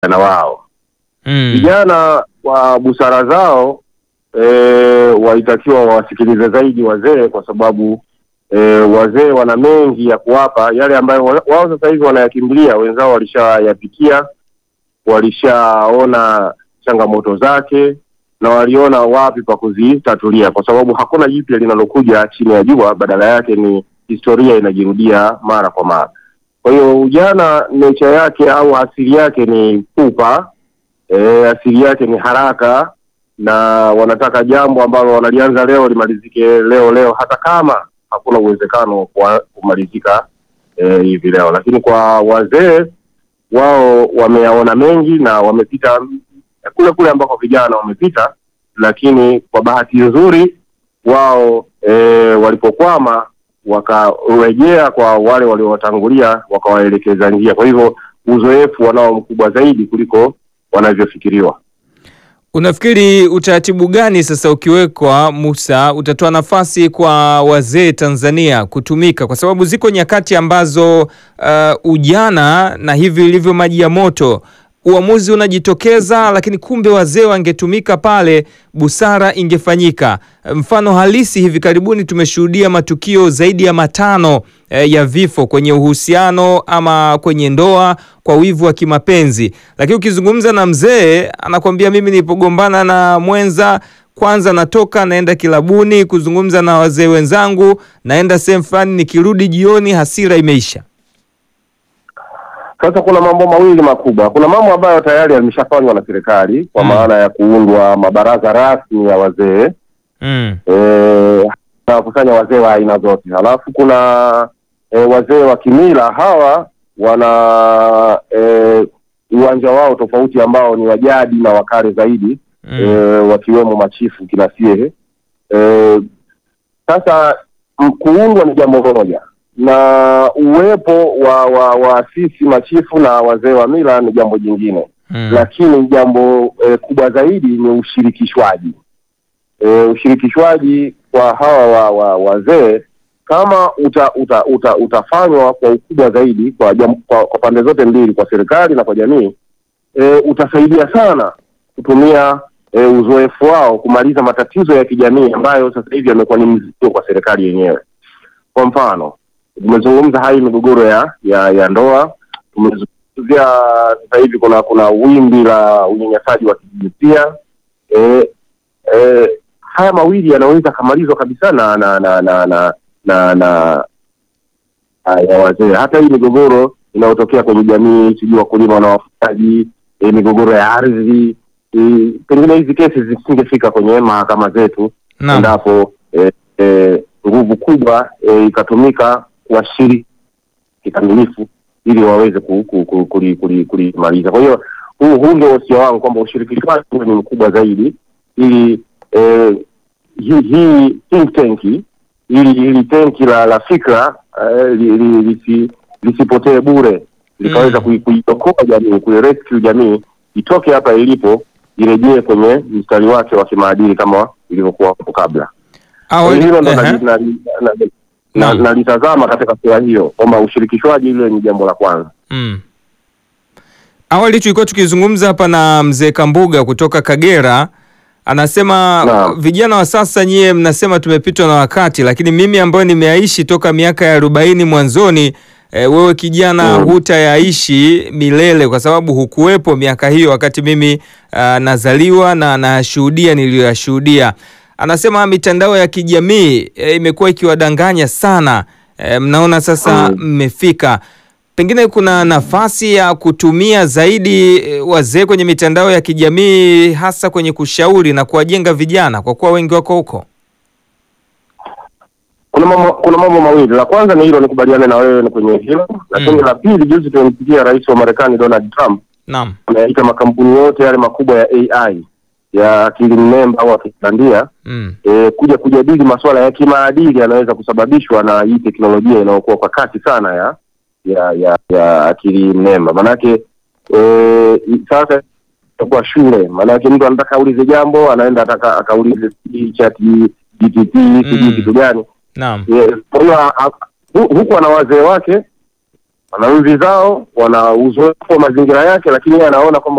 na wao Mm. vijana kwa busara zao e, walitakiwa wawasikilize zaidi wazee, kwa sababu e, wazee wana mengi ya kuwapa yale ambayo wa- wao sasa hivi wanayakimbilia, wenzao walishayapitia, walishaona changamoto zake na waliona wapi pa kuzitatulia, kwa sababu hakuna jipya linalokuja chini ya jua, badala yake ni historia inajirudia mara kwa mara. Kwa hiyo ujana nature yake au asili yake ni pupa e, asili yake ni haraka na wanataka jambo ambalo wanalianza leo limalizike leo leo, hata kama hakuna uwezekano wa kumalizika e, hivi leo. Lakini kwa wazee wao wameyaona mengi na wamepita kule kule ambako vijana wamepita, lakini kwa bahati nzuri wao e, walipokwama wakarejea kwa wale waliowatangulia wakawaelekeza njia. Kwa hivyo uzoefu wanao mkubwa zaidi kuliko wanavyofikiriwa. Unafikiri utaratibu gani sasa ukiwekwa, Musa, utatoa nafasi kwa wazee Tanzania kutumika, kwa sababu ziko nyakati ambazo uh, ujana na hivi ilivyo maji ya moto, uamuzi unajitokeza, lakini kumbe wazee wangetumika pale, busara ingefanyika. Mfano halisi, hivi karibuni tumeshuhudia matukio zaidi ya matano eh, ya vifo kwenye uhusiano ama kwenye ndoa kwa wivu wa kimapenzi, lakini ukizungumza na mzee anakwambia mimi nilipogombana na mwenza kwanza natoka naenda kilabuni kuzungumza na wazee wenzangu, naenda sehemu fulani, nikirudi jioni hasira imeisha. Sasa kuna mambo mawili makubwa. Kuna mambo ambayo tayari yameshafanywa na serikali kwa Mm. maana ya kuundwa mabaraza rasmi ya wazee Mm. eh, na kusanya wazee wa aina zote. Halafu kuna eh, wazee wa kimila hawa wana eh, uwanja wao tofauti ambao ni wajadi na wakale zaidi Mm. eh, wakiwemo machifu kina Siehe. Eh, sasa m- kuundwa ni jambo moja na uwepo wa wa waasisi machifu na wazee wa mila ni jambo jingine Mm. lakini jambo eh, kubwa zaidi ni ushirikishwaji e, ushirikishwaji kwa hawa wa, wa, wazee kama uta, uta, uta, utafanywa kwa ukubwa zaidi kwa, jam, kwa, kwa pande zote mbili kwa serikali na kwa jamii e, utasaidia sana kutumia e, uzoefu wao kumaliza matatizo ya kijamii ambayo sasa hivi yamekuwa ni mzigo kwa serikali yenyewe. Kwa mfano, tumezungumza hai migogoro ya, ya, ya ndoa, tumezungumzia sasa hivi kuna kuna wimbi la unyanyasaji wa kijinsia e, e, haya mawili yanaweza kamalizwa kabisa na na na na na na, na ah, ya wazee. Hata hii migogoro inayotokea kwenye jamii, sijui wakulima na wafugaji, e, migogoro ya ardhi e, pengine hizi kesi zisingefika kwenye mahakama zetu Naam. endapo e, e, nguvu kubwa e, ikatumika kuwashiri kikamilifu ili waweze ku- ku- ku- kuli- kuli- kulimaliza. Kwa hiyo huu huu ndio wosia wangu kwamba ushirikishwaji uwe ni mkubwa zaidi ili eh, hii hii think tank ili ili tenki la la fikra eh, li- li- lisi- lisipotee bure likaweza Mm. kui- kuiokoa jamii kuirescue jamii itoke hapa ilipo irejee kwenye mstari wake wa kimaadili kama ilivyokuwa hapo kabla. Kwa Awali- hiyo hilo ndo Ehe. nali- nali- na- na- Naam. nalitazama katika sura hiyo kwamba ushirikishwaji ile ni jambo la kwanza. Mm. Awali tulikuwa tukizungumza hapa na mzee Kambuga kutoka Kagera, anasema Naam. vijana wa sasa nyie mnasema tumepitwa na wakati, lakini mimi ambayo nimeaishi toka miaka ya arobaini mwanzoni, e, wewe kijana Mm. hutayaishi milele kwa sababu hukuwepo miaka hiyo wakati mimi ah, nazaliwa na nashuhudia niliyoyashuhudia. Anasema mitandao ya kijamii e, imekuwa ikiwadanganya sana. E, mnaona sasa Mm. mmefika pengine kuna nafasi ya kutumia zaidi eh, wazee kwenye mitandao ya kijamii hasa kwenye kushauri na kuwajenga vijana kwa kuwa wengi wako huko. Kuna mambo kuna mambo mawili. La kwanza ni hilo, nikubaliane na wewe ni kwenye hilo, lakini Mm. la pili, juzi tumemsikia rais wa Marekani Donald Trump Naam. ameyaita makampuni yote yale makubwa ya AI ya akili mnemba au akili bandia Mm. e, kuja kujadili masuala ya kimaadili yanaweza kusababishwa na hii teknolojia inayokuwa kwa kasi sana ya ya ya, ya akili mnemba. Maanake e, sasa itakuwa shule, maanake mtu anataka aulize jambo, anaenda ataka akaulize sijui chat GPT sijui Mm. kitu gani Naam. Eh, kwa hiyo a- hu- huku ana wazee wake wana mvi zao, wana uzoefu wa mazingira yake, lakini yeye anaona kwamba